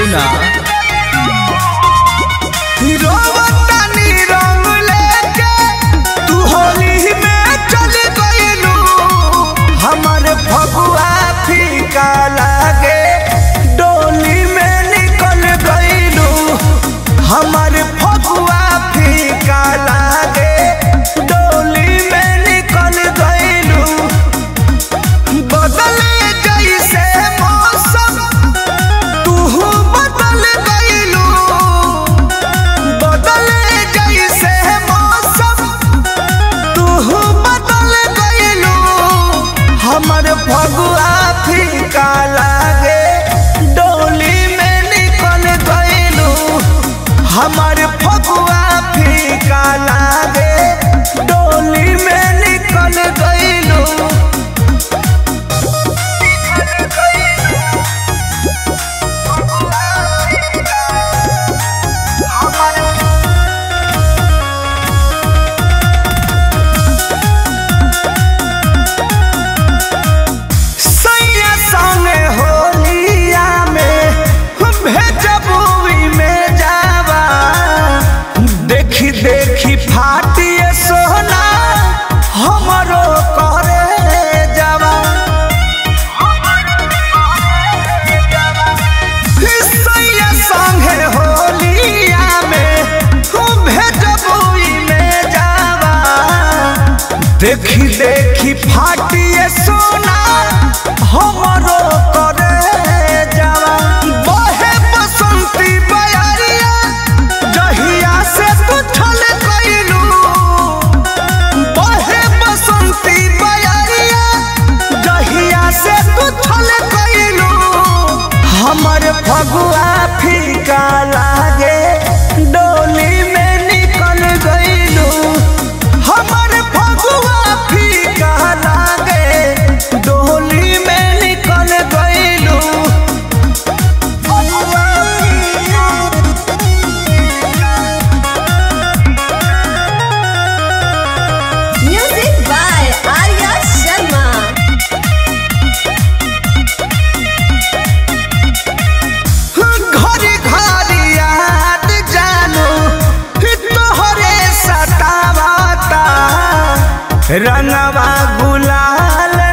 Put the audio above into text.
सुना रोवतानी रंग लेके तू होली में चल गइलू हमर फगुआ फीका लागे डोली में निकल गइलू हमर फगुआ फीका लागे डोली में निकल गइलू बदले जैसे मौसम तू बदल गइलू बदले जैसे मौसम तू बदल गइलू हमर फगुआ फीका लागे डोली में निकल गइलू हमर फगुआ फीका लागे डोली में निकल गइलू सैया संगे होलिया में भेजबुई में जावा देखी देखी फाटिए सोना हमरो करे जावा सैया संगे होलिया में भेजबुई में जावा देखी देखी फाटिए सोना हमरो करे जावा बहे बसंती बयारिया जहिया से तू छल गइलू बहे बसंती बयारिया जहिया से तू छल गइलू हमर फगुआ फीका लागे डोली में निकल गइलू हमर फगुआ फीका लागे डोली में निकल गइलू Music by Arya Sharma. घरी घरी याद जानो तोहरे सतावता रंगवा गुलाल